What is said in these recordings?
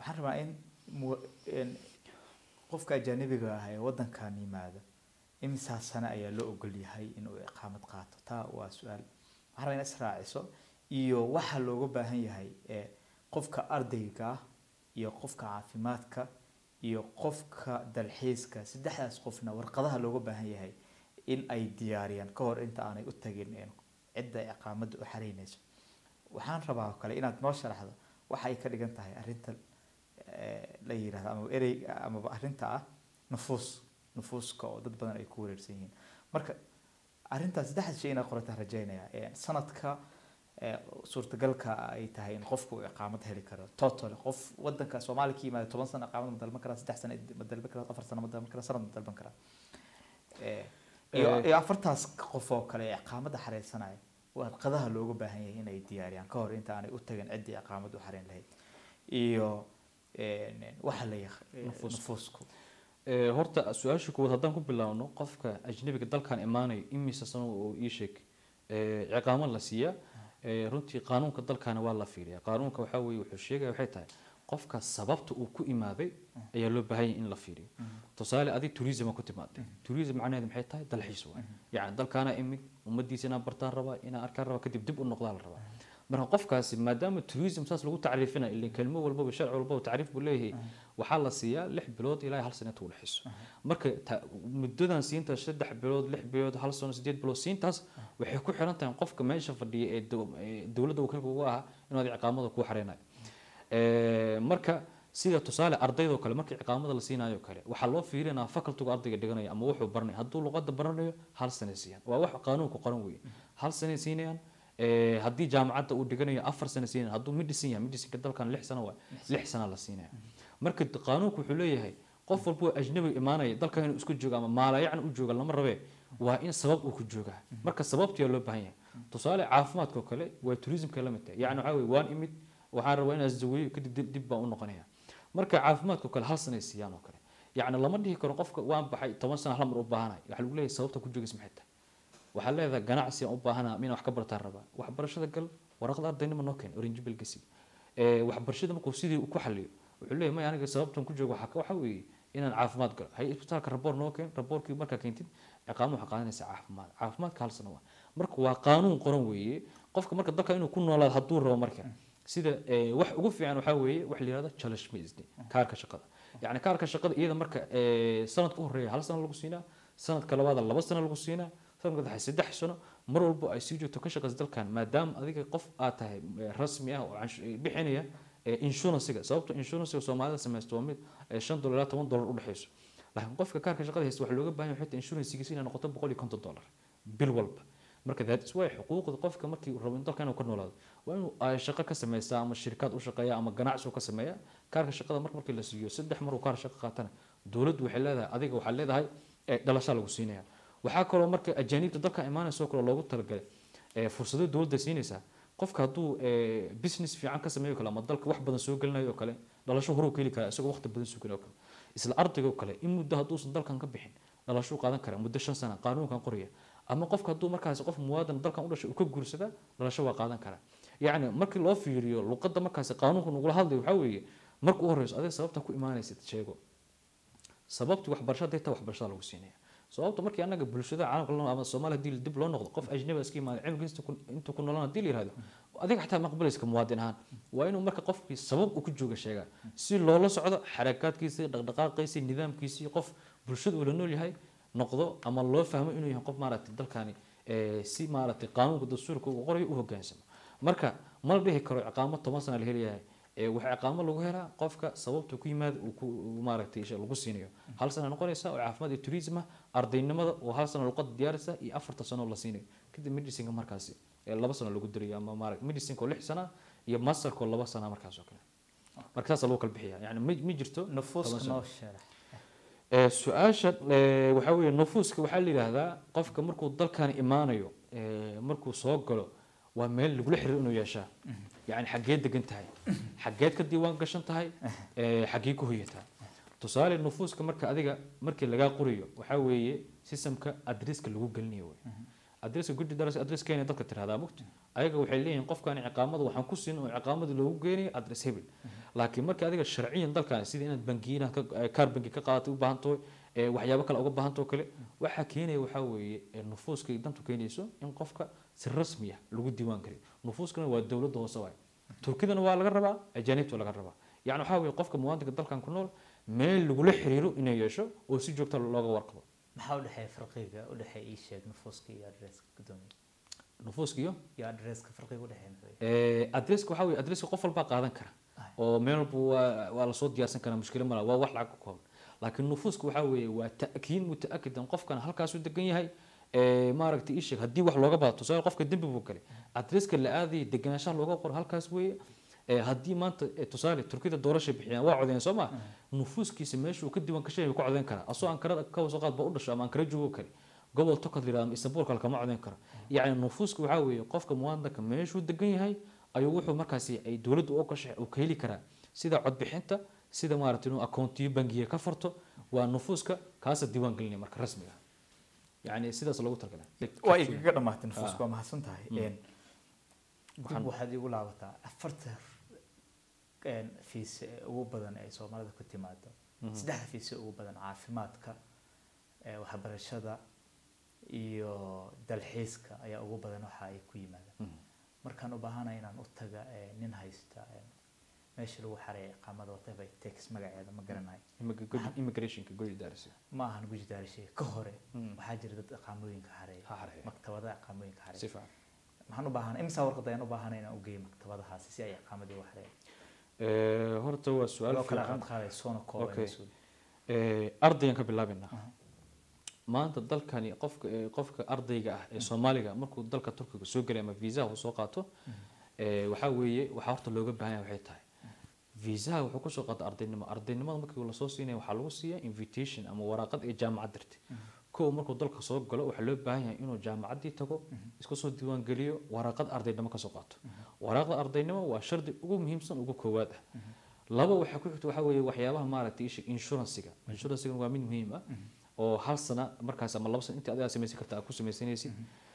waxaan rabaa in mu- in qofka ajanabiga ah ee wadankan yimaada imisaa sano ayaa loo ogol yahay inuu iqaamad qaato taa waa su-aal waxaan rabaa in israaciso iyo waxa looga baahan yahay ee qofka ardayga ah iyo qofka caafimaadka iyo qofka dalxiiska saddexdaas qofna warqadaha looga baahan yahay in ay diyaariyaan ka hor inta aanay u tagin een cidda iqaamadda u xareynayso waxaan rabaa oo kale inaad noo sharaxdo waxa ay ka dhigan tahay arrinta eh, la yidhahdo ama erey amaba arrinta ah nufuus nufuuska oo dad badan ay ku wareersan yihiin marka arrintaas saddexda shay inaad qorataan rajaynaya Eh, sanadka eh, suurtagalka ay tahay in qofku uu iqaamad heli karo total qof wadanka soomaaliya ka yimaada toban sano iqaamad ma dalban karaa saddex sano ma dalban karaa afar sano ma dalban karaa sanad ma dalban karaa Eh, iyo Eh. iyo afartaas qof oo kale ee iqaamadda xareysanaya warqadaha looga baahan yahay inay diyaariyaan ka hor inta aanay u tagin ciddii iqaamadda u xareyn lahayd iyo een, waxa la yaq Nufuuska. nufuusku Ee, horta su-aasha kuwaad haddaan ku bilaabno qofka ajnabiga dalkan imaanayo imise sano oo ii sheeg ee, ciqaamo la siiyaa ee, runtii qaanuunka dalkana waa la fiiriyaa qaanuunka waxaa weeye wuxuu sheegaya waxay tahay qofka sababta uu ku imaaday ayaa loo baahan yahay in la fiiriyo tusaale adig tourism ku timaaday tourism macnaheedu maxay tahay dalxiis waay yacni dalkaana imid ummadiisa inaan bartaan rabaa inaan arkaan rabaa kadib dib u noqdaa la rabaa marka qofkaasi maadaama tourism saas lagu tacriifinayo ilaa kelmo walbaba sharci walbaba tacriif buu leeyahay waxaa la siiyaa lix bilood ilaa hal sano inta u dhexeyso marka ta- muddadan siintaas saddex bilood lix bilood hal sano sideed bilood siintaas waxay ku xiran tahay qofka meesha fadhiya ee dow- ee dowladda wakiilka uga ahaa inuu adiga ciqaamada kuu xareynayo Ee, marka sida tusaale ardaydoo kale markii ciqaamada la siinayo kale waxaa loo fiirinaa facultiga ardayga dhiganaya ama wuxuu baranaya hadduu luqadda baranayo hal sanay siiyaan waa wax qaanuunka qoran weeye hal sanay siinayaan Ee, haddii jaamacadda uu dhiganayo afar sano siinayaan hadduu medicine yahay medicineka dalkan lix sano waa lix sana la siinaya marka d- qaanuunku wuxuu leeyahay qof walba oo ajnabi imaanaya dalkan inuu isku joogo ama maalayacni u jooga lama rabe waa in sabab uu ku joogaa marka sababtiyaa loo baahan yahay tusaale caafimaadka oo kale waa tourismka la mid tahay yacni waxaa weye waan imid waxaan rabaa inaan isdaweeyo kadib dib dib baan u noqonaya marka caafimaadka oo kale hal sanay siiyaan oo kale yacni lama dhihi karo qofka waan baxay toban sano hal mar u baahanayo waxaa lagu leeyahay sababta ku joogaysa maxay tahay waxaa leedahay ganacsi aan u baahanaa inaan wax ka bartaan rabaa waxbarashada gal waraqda ardaynimo noo keen orangebil gasi waxbarashada markuu sidii ku xaliyo wuxuu leeyahay may aniga sababtan ku joogo waxaa ka- waxaa weeye inaan caafimaad galo hay isbitaalka raboor noo keen raboorkii markaa keentid ciqaamo waxaa qaadanaysa caafimaad caafimaadka hal sano waa marka waa qaanuun qoran weeye qofka marka dalka inuu ku noolaado hadduu rabo marka sida eh, wax ugu fiican waxaa weeye wax la yihahdo challenge masd kaarka shaqada yacni kaarka shaqada iyada marka eh, sanadka u horeeya hal sano lagu siinaa sanadka labaada laba sano lagu siinaa sanadka saddex saddex sano mar walbo ay sii joogto ka shaqaysa dalkan maadaama adiga qof aad tahay eh, rasmi ah oo canshu- eh, bixinaya eh, insurancega sababto insurancega soomaalida samaysto waa mid eh, shan dolar ilaa toban dolar u dhexeyso laakiin qofka kaarka shaqada haysta waxaa looga baahan yahay xitaa insurancegisa inay noqoto boqol iyo konton dolar bil walba marka that is why xuquuqda qofka markii uu rabo in dalka inuu ka noolaado waa inuu ay shaqo ka samaysaa ama shirkad u shaqeeya ama ganacsi uu ka sameeya kaarka shaqada mar markii la siiyo saddex mar uu kaar shaqo qaatana dowladdu waxay leedahay adiga waxaa leedahay eh, dhalashaa lagu siinaya waxaa kaloo marka ajaaniibta dalka imaanaysa oo kale loogu talagalay eh, fursado dowladda siinaysaa qofka hadduu eh, business fiican ka sameeyo kale ama dalka wax badan soo gelinayo oo kale dhalasho horuu ka heli karaa isagoo waqti badan sugan oo kale isla ardayga oo kale in muddo hadduusan dalkan ka bixin dhalashuu qaadan karaa muddo shan sana qaanuunkan qoraya ama qofka hadduu markaasi qof muwaadan dalkan u dhashay uu ka guursada dhalasho waa qaadan karaa yacni markii loo fiiriyo luqadda markaasi qaanuunka nagula hadlayo waxaa weeye marka u horeyso adiga sababta ku imaanaysid sheego sababtii waxbarasho hadday tahay waxbarashada lagu siinaya sababta markii anaga bulshada caalamka loo ama soomaaliya hadii dib loo noqdo qof ajnabi iska imaada cilmigiisa intuu ku noolaan hadii la yihahdo adiga xataa maqbalayska muwaadin ahaan waa inuu marka qofkii sabab uu ku jooga sheegaa si loola socdo xarakaadkiisa dhaqdhaqaaqiisa nidaamkiisii qof bulshada uu la nool yahay noqdo ama loo fahmo inuu yahay qof maaragtay dalkani eh, si maaragtay qaanuunka dastuurka uu qorayo u hogaansamo marka ma la dhihi karo ciqaamo toban sana la helayahay ee waxaa ciqaamo lagu helaa qofka sababta ku yimaada uu ku uu maaragtay isha lagu siinayo hal sana noqonaysa oo caafimaad iyo tourism ah ardaynimada oo hal sano luqada diyaarisa iyo afarta sano oo la siinayo kadib medicineka markaasi ee laba sano lagu dirayo ama maaragtay medicineka oo lix sana iyo masterka oo laba sana markaas oo kale marka saasa lagu kala bixiya yani ma ma jirto nufuuska toban sano. noo sharax Ee, su-aasha ee, waxaa weeye nufuuska waxaa la yidhaahdaa qofka markuu dalkan imaanayo ee, markuu soo galo waa meel lagula xiriir inuu yeeshaa yani xageed degan tahay xageed ka diiwaan gashan tahay ee, xagee ku hoyataa tusaale nufuuska marka adiga markii lagaa qoriyo waxaa weeye sistamka adresska lagu gelinayo wey adreska guddi daras adres keena dadka tirahdaa mugta ayaga waxay leeyihiin qofkan ciqaamada waxaan ku siin oo ciqaamada loogu geenayo adres hebel laakiin marka adiga sharciyan dalkan sida inaad bangiina kaar bangi ka qaadatay u baahan tahay ee waxyaabo kale uga baahan tahay kale waxaa keenaya waxaa weeye ee nufuuska ay dantu keenayso in qofka si rasmi ah lagu diiwaan geliyo nufuuskana waa dowladda hoose waay turkidana waa laga rabaa ajaanibta laga rabaa yani waxaa weeye qofka muwaadinka dalkan ku nool meel lagula xiriiro inay yeesho oo si joogta looga warqabo maxaa u dhexeeya farqiga u dhexeeya ii sheeg nufuuska iyo adreska gudoomiye nufuuska iyo iyo adreska farqiga u dhexeeya muxuu yahay Eh, adreska waxaa weeye adreska qof walbaa qaadan kara oo meel walba waa waa lasoo diyaarsan karaa mushkilo mala waa wax lacag ku kooban laakiin nufuuska waxaa weeye waa ta'kiid muta'akidan qofkan halkaasuu degan yahay Eh, maaragtay ii sheeg haddii wax looga baato tusaale qofka dembi buu galay adreska la aadayay deganaanshaha looga qoro halkaas weeye Eh, haddii maanta eh, tusaale turkida doorasha bixiyaan waa codeyn soo ma nufuuskiisa meeshuu ka diiwaan kashay ku codeyn karaa asoo ankarada ka wasoo qaad ba u dhasho ama ankara joogo kale gobol tokad la yidhahdo ama istanbul kale kama codeyn karo yacni nufuuska waxaa weeye qofka muwaadinka meeshuu degan yahay ayuu wuxuu markaasi ay dowladdu u gashay uu ka heli karaa sida codbixinta sida maaragtay inuu akoontiyo bangiga ka furto waa nufuuska kaasa diiwaan gelinaya marka rasmiga ah. yacni sidaas loogu talagalay waa igaga dhamaatay nufuuska waa mahadsan tahay Mm. Een, Waxaan- dib waxaad igu laabataa afarta een, fiise ee ugu badan ee soomaalida ku timaado Mhm. saddexda fiise ugu badan caafimaadka ee waxbarashada iyo dalxiiska ayaa ugu badan waxa ay ku yimaadaan Mhm. markaan u baahanahay inaan u taga ee, nin haysta ee, meesha lagu xareeya iqaamada whatever it takes magaceeda ma garanayo Immig- good- immigrationka goli daarsi ma ahan guji daarashay ka hore Mm. waxaa jira dad iqaamooyinka xareeya Ha xareeya. maktabadaha iqaamooyinka xareeya si fiican maxaan u baahanay imisa warqad ayaan u baahanay inaan u geeyo maktabadahaasi si ay iqaamadii u xareeyaan Eh, horta waa su-aal loo kala fiican qad qaaday soona Okay. kooban Eh, ardaygan ka bilaabaynaa maanta dalkani qofka eh, qofka ardayga ah ee soomaaliga markuu dalka turkiga soo gelay ama viisaha uu soo qaato eh, waxaa weeye waxaa horta looga baahan yahay waxay tahay viisaha wuxuu kusoo qaata ardaynimo ardaynimada markii lasoo siinaya waxaa lagu siiya invitation ama waraaqad ee jaamacad dirtay kow markuu dalka soo galo waxaa loo baahan yahay inuu jaamacaddii tago isku soo diiwaan geliyo waraaqad ardaynimo kasoo qaato waraaqda ardaynimo waa shardi ugu muhiimsan ugu koowaad ah laba waxaa ku xigta waxaa weeye waxyaabaha maaragtay isha insurancega insurancega waa mid muhiim ah oo hal sana markaas ama laba sana intii adigaa samaysan karta aad ku samaysanaysid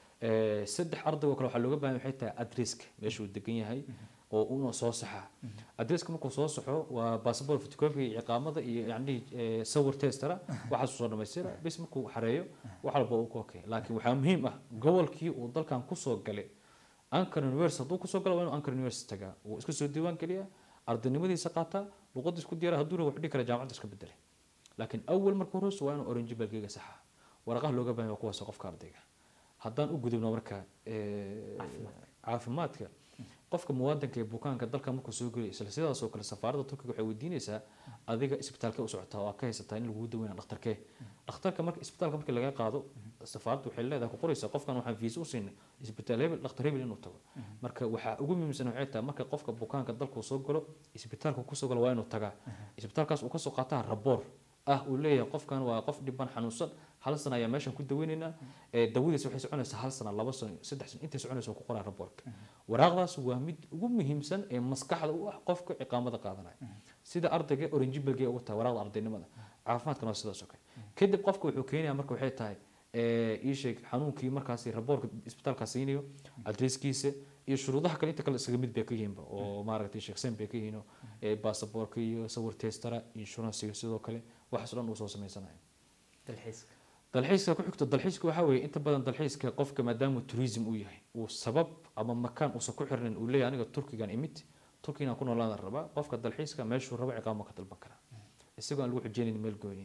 Eh, saddex ardaygo kale waxaa looga baahan yahay waxay tahay adresska meesha uu degan yahay oo una soo saxaa adresska markuu soo saxo waa basaboor photocopy iyo iqaamada iyo yacni eh, sawir testara waxaasuu soo dhamaystira bis markuu xareeyo wax walba uu ku okey laakiin waxaa muhiim ah gobolkii uu dalkan kusoo galay ankara university hadduu kusoo galo waa inuu ankara university tagaa uu iska soo diiwaan geliyaa ardaynimadiisa qaataa luqadiis ku diyaara hadduu wax dhihi kara jaamacadda iska bedelay laakiin awal marka horeysa waa inuu orange balkiga saxa waraqaha looga baahan yahay waa kuwaas qofka ardayga haddaan u gudubno marka eh, caafimaadka qofka muwaadinka ee bukaanka dalka markuu soo gelay isla sidaas oo kale safaaradda turkiga waxay weydiinaysaa adiga isbitaalka u socotaa oo aad ka haysataa in lagugu daweyna dhakhtarkee dhakhtarka marka isbitaalka markii laga qaado safaaraddu waxay leedahay ku qoraysaa qofkan waxaan fiisa u siinay isbitaal hebel dhakhtar hebel inuu tago marka waxaa ugu muhiimsan waxay tahay marka qofka bukaanka dalkuu soo galo isbitaalka kusoo galo waa inuu tagaa isbitaalkaas uu kasoo qaataa raboor ah uu leeyahay qofkan waa qof dhiban xanuunsan hal sana ayaa meeshan ku daweynaynaa ee dawadiisa waxay soconaysaa hal sana laba sano saddex sano intay soconaysa ku qoraa raboorka waraaqdaas waa mid ugu muhiimsan ee maskaxda u ah qofka ciqaamada qaadanaya sida ardayga oranjibalgee ugu tahay waraaqda ardaynimada caafimaadkana waa sidaas oo kale kadib qofka wuxuu keenayaa marka waxay tahay ee, ii sheeg xanuunkii markaasi raboorka isbitaalka siinayo adreskiisa iyo shuruudaha kale inta kale isaga mid bay ka yihiinba oo maaragtay sheeksen bay ka yihiin oo, ee, baasaboorka iyo sawir testara inshuransiga sidoo kale waxaas oo dhan uu soo samaysanayo dalxiiska dalxiiska ku xigto dalxiiska waxaa weeye inta badan dalxiiska qofka maadaama tourism uu yahay uu sabab ama makaan uusan ku xirnayn uu leeyahay aniga turkigan imid turkigan ku noolaada rabaa qofka dalxiiska meeshuu rabo ciqaamo ka dalban karaa isagoo aan lagu xujeynayn meel gooniya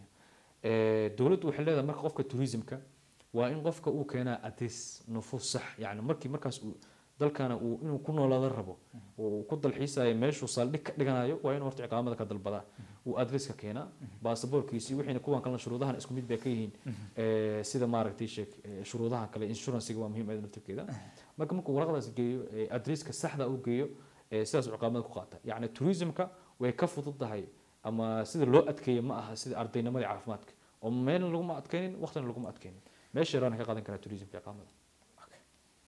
dowladdu waxay leedahay marka qofka tourismka waa in qofka uu keenaa adres nufuus sax yani markii markaas uu dalkana uu inuu ku noolaada rabo uu ku dalxiisayo meeshuu saldhig ka dhiganayo waa inuu horta ciqaamada ka dalbadaa uu adreska keenaa baasaboorkiisi wixiina kuwan kalena shuruudahan isku mid bay ka yihiin Eh, sida maaragtay sheeg eh, shuruudahan kale insurancega waa muhiim ayada naftirkeeda marka markuu waraqdaas geeyo eh, adreska saxda uu geeyo eh, sidaas uu ciqaamada ku qaata yacni tourismka way ka fududahay ama sida loo adkeeyo ma aha sida ardaynimadii caafimaadka oo meelna laguma adkeynin waqtina laguma adkeynin meesha yaraana ka qaadan karaa tourismka ciqaamada